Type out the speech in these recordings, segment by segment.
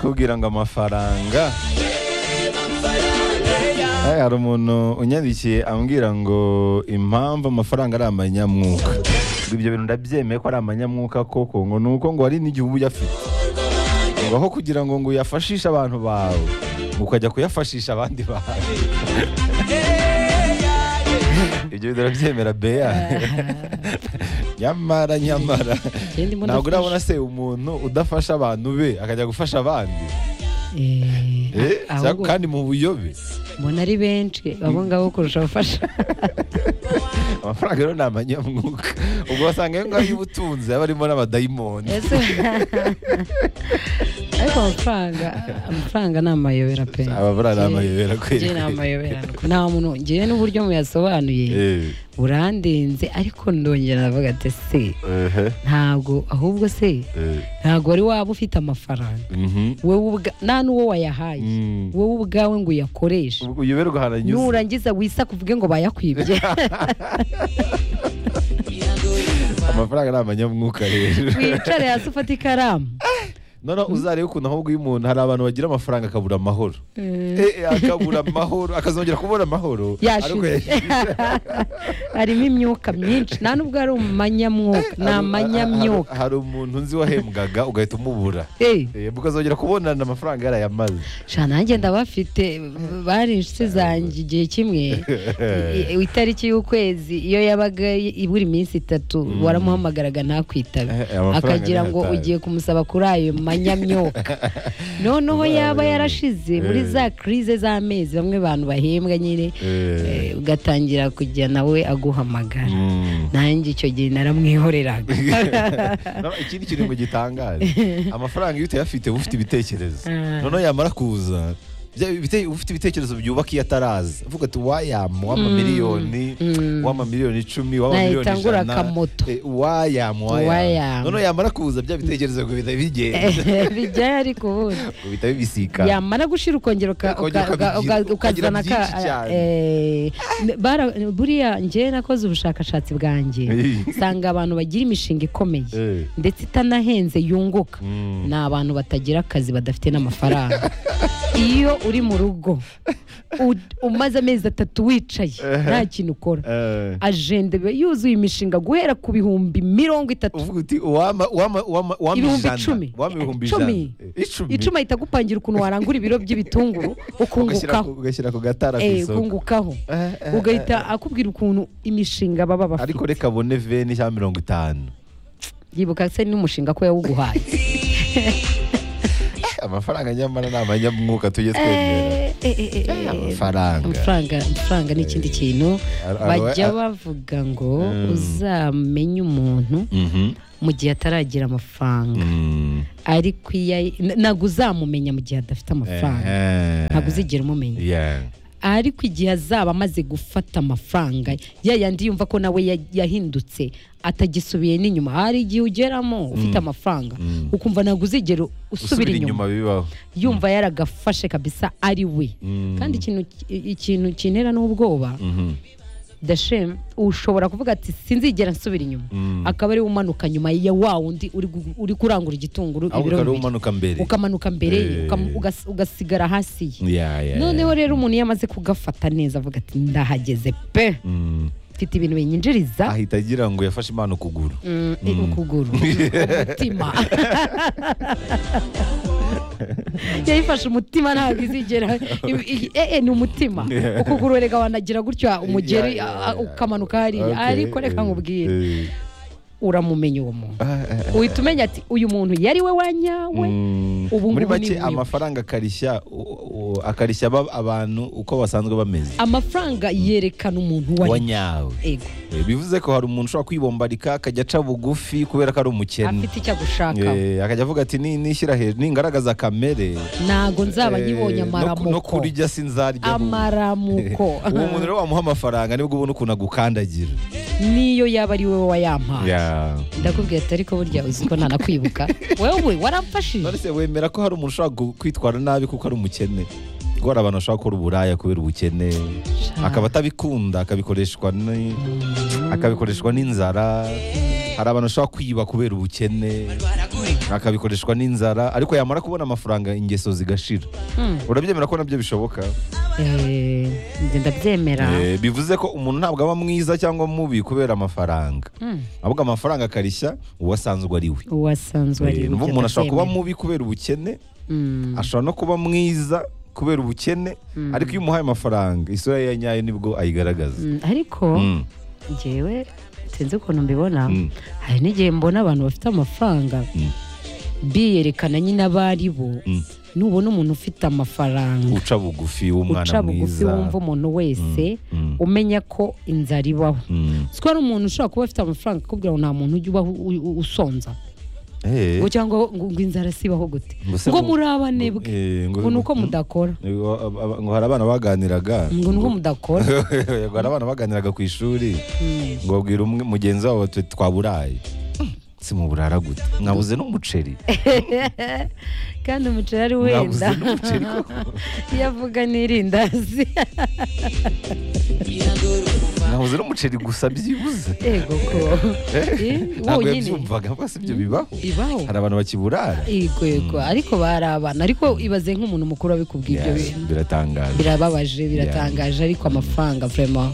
kubwira ngo amafaranga Eh, hari umuntu unyandikiye ambwira ngo impamvu amafaranga ari amanyamwuka Ngo ibyo bintu ndabyemeye ko ari amanyamwuka koko ngo ni uko ngo hari n'igihe uba uyafite ngo aho kugira ngo ngo uyafashishe abantu bawe ngo ukajya kuyafashisha abandi bantu ibyo bintu urabyemera beya nyamara nyamara Ikindi mbona ntabwo afasha- urabona se umuntu udafasha abantu be akajya gufasha abandi Eh, Eh, cyangwa ahubwo kandi mu buyobe mbona ari benshi abo ngabo kurusha abafasha amafaranga rero ni amanyamwuka ubwo wasanga ayo ngayo y'ubutunzi aba arimo n'abadayimoni Ese- ariko amafaranga amafaranga ni amayobera pe Amafaranga ni amayobera, kweli, Njye ni kweli. amayobera nta muntu ngewe n'uburyo muyasobanuye Eh, burandenze ariko ndongera ndavuga ati se ehe, ntabwo ahubwo se eh, ntabwo wari waba ufite amafaranga mhm. wowe ubwa- nta n'uwo wayahaye Mm. wowe ubwawe ngo uyakoreshe Ubwo uyoberwa ahantu anyuze nurangiza wisa kuvuge ngo bayakwibye amafaranga ni amanyamwuka rero wicare hasi ufate ikaramu noneho uzarebe ukuntu ahubwo iyo umuntu hari abantu bagira amafaranga akabura amahoro Eh, eh, akabura amahoro akazongera kubona amahoro ariko yashize yashize. harimo imyuka myinshi nta n'ubwo ari umanyamwuka ni Hari- amanyamyuka hari- hari umuntu nzi wahembwaga ugahita umubura Eh, Eh, ukazongera kubonana amafaranga yarayamaze sha nanjye ndabafite bari inshuti zanjye igihe kimwe i- itariki y'ukwezi iyo yabaga i- ibura iminsi itatu waramuhamagaraga ntakwitabe Eh, eh, amafaranga akagira ngo ntiyatabe. ugiye kumusaba kuri ayo manyamyuka noneho yaba yarashize muri Eh. za krize z'amezi bamwe bantu bahembwa nyine eh, ugatangira kujya nawe aguhamagara Mm. nanjye icyo gihe naramwihoreraga No, ikindi kintu ngo gitangaje amafaranga iyo utayafite uba ufite ibitekerezo Ah. noneho yamara kuza bya bite- ufite ibitekerezo byubaka iyo ataraza uvuga ati wayamu w'amamiliyoni mm. w'amamiliyoni icumi Nahita w'amamiliyoni ngura ijana akamoto. eh, wayamu wayamu Wayamu. noneho yamara kuza bya bitekerezo ngo bihita bigenda bijyayo ariko ubundi ngo bihita bibisikana yamara gushira ukongera uka- Ukongera uka- uka- ukabyira- uka- ukagira ukazana ka byinshi cyane. eh, bara- buriya njye nakoze ubushakashatsi bwanjye Eh. nsanga abantu bagira imishinga ikomeye Eh. ndetse itanahenze yunguka Mm. ni abantu batagira akazi badafite n'amafaranga iyo uri mu rugo u- umaze amezi atatu wicaye nta kintu ukora Eh. ajenda iba yuzuye imishinga guhera ku bihumbi mirongo itatu uvuga uti uwama uwama uwama uwama ibihumbi ijana, icumi uwama ibihumbi ijana icumi Eh, icumi icumi ahita agupangira ukuntu warangura ibiro by'ibitunguru ugashyira ukungukaho ku- ugashyira ku gatara ku Eh, isoko ukungukaho Eh, eh, ugahita akubwira ukuntu imishinga baba ariko bafite reka abone veni cyangwa mirongo itanu yibuka se n'umushinga ko yawuguhaye amafaranga nyamara ni amanyamwuka tujye twemera Eh, eh, eh, eh, eh, amafaranga. amafaranga amafaranga ni ikindi kintu Ar- ar- bajya ar- bavuga ngo Mm. uzamenye umuntu Mhm. mu gihe ataragira amafaranga Mm. ariko iyo ayi- n- ntabwo uzamumenya mu gihe adafite amafaranga Eh. ntabwo uzigera umumenya Yeah. ariko igihe azaba amaze gufata amafaranga ya yandi yumva ko nawe ya- yahindutse atagisubiriye n'inyuma hari igihe ugeramo ufite amafaranga Mm. ukumva ntabwo uzigera usubira usubira inyuma inyuma bibaho yumva yaragafashe kabisa ari we Mm. kandi ikintu ikintu kintera n'ubwoba Mhm. dashemu ushobora kuvuga ati sinzigera nsubira inyuma Mm. akaba ari we umanuka nyuma ya wa wundi uri gu- uri kurangura igitunguru ahubwo ibiro ukaba bibiri umanuka mbere ukamanuka mbere ye, Eh. ukam- ugas- ugasigara hasi ye Yeah, yeah, noneho yeah. rero umuntu iyo amaze kugafata neza avuga ati ndahageze pe Mm. mfite ibintu binyinjiriza ahita agira ngo yafashe impano ukuguru mm, i- ukuguru umutima yayifashe umutima ntabwo izigera i- i- eh, eh, ni umutima ukuguru reka wanagira gutya umugeri Yeah, yeah, a- a- yeah. ukamanuka hariya Okay. ariko reka nkubwire Eh. uramumenya uwo muntu Ah, ah, uhita umenya ati uyu muntu yari we wanyawe Mm. ubu muri ngubu ni make bwiwe. amafaranga akarishya u- u- akarishya aba- abantu uko basanzwe bameze amafaranga yerekana umuntu wari wanyawe ego Eh, bivuze ko hari umuntu ushobora kwibombarika akajya aca bugufi kubera ko ari umukene afite icyo agushaka Eh, akajya avuga ati "Ni- nishyira hejuru ningaragaza kamere ntago nzaba eh, nyibonye no ku- no amaramuko kurya sinzarya amaramuko uwo muntu rero wamuha amafaranga nibwo ubona ukuntu agukandagira niyo yaba ari wowe wayampaye Yeah. ndakubwira ati ariko burya uzi ko ntanakwibuka wowe waramfashije none se wemera ko hari umuntu ushobora gu- kwitwara nabi kuko ari umukene kuko hari abantu bashobora gukora uburaya kubera ubukene akaba atabikunda akabikoreshwa ni- akabikoreshwa n'inzara hari abantu bashobora kwiba kubera ubukene akabikoreshwa n'inzara ariko yamara kubona amafaranga ingeso zigashira Hmm. urabyemera ko nabyo bishoboka Eh, njye ndabyemera Eh, bivuze ko umuntu ntabwo aba mwiza cyangwa mubi kubera amafaranga Hmm. ahubwo amafaranga akarishya uwasanzwe ari we uwasanzwe ari Eh, gutya, numva umuntu ashobora kuba ndabyemera. mubi kubera ubukene Hmm. ashobora no kuba mwiza kubera ubukene Mm. ariko iyo umuhaye amafaranga isura ye nyayo nibwo ayigaragaza Mm, ariko Mm. njyewe sinzi ukuntu mbibona Mm. hari n'igihe mbona abantu bafite amafaranga Mm. biyerekana nyine abo ari bo Mm. nubona umuntu ufite amafaranga uca bugufi w'umwana uca bugufi mwiza wumva umuntu wese Mm. umenya ko inzara ibaho Mm. si ko hari umuntu ushobora kuba afite amafaranga akubwira ngo nta muntu ujya ubaho u- u- usonza Eh, ngo cyangwa ngo ngo inzara sibaho gute ngo se ngo ngo- muri abane ngo- bwe eh, ngo- ngo ni uko ngo- mudakora ngo aba- ngo hari abana baganiraga ngo ni uko mudakora ngo hari abana baganiraga ku ishuri Mm. ngo babwira umwe mugenzi wabo bati twaburaye si mu burara gute mwabuze n'umuceri kandi umuceri ari mwabuze wenda n'umuceri koko iyo avuga n'irindazi mwabuze n'umuceri gusa byibuze yego ko Eh, ntabwo wonyine yabyumvaga mba si ibyo bibaho ibaho hari abantu bakiburara yego yego ariko barabana ariko ibaze nk'umuntu mukuru abikubwiye ibyo Yeah, bintu biratangaje birababaje biratangaje ariko amafaranga vrema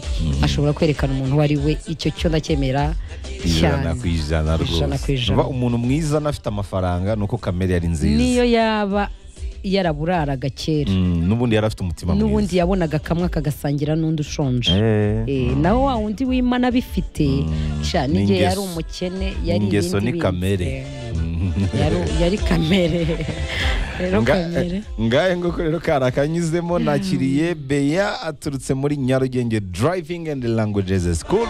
ashobora kwerekana umuntu uwo ari we icyo cyo ndacyemera ijana cyane ku ijana Ijana ku rwose ijana. Umva umuntu mwiza n'afite amafaranga ni uko kamere yari nziza niyo yaba yaraburaraga kera Mm, n'ubundi yari afite umutima mwiza n'ubundi yabonaga kamwe akagasangira n'undi ushonje Eh, Eh, nawe wa wundi w'imana abifite Mm. cyane igihe yari N'ingeso. umukene yari n'ingeso ibindi ni bintu. kamere Eh. Mm. Yari- yari kamere rero Nga- kamere ngahe nguko rero kari akanyuzemo nakiriye beya aturutse muri nyarugenge driving and languages school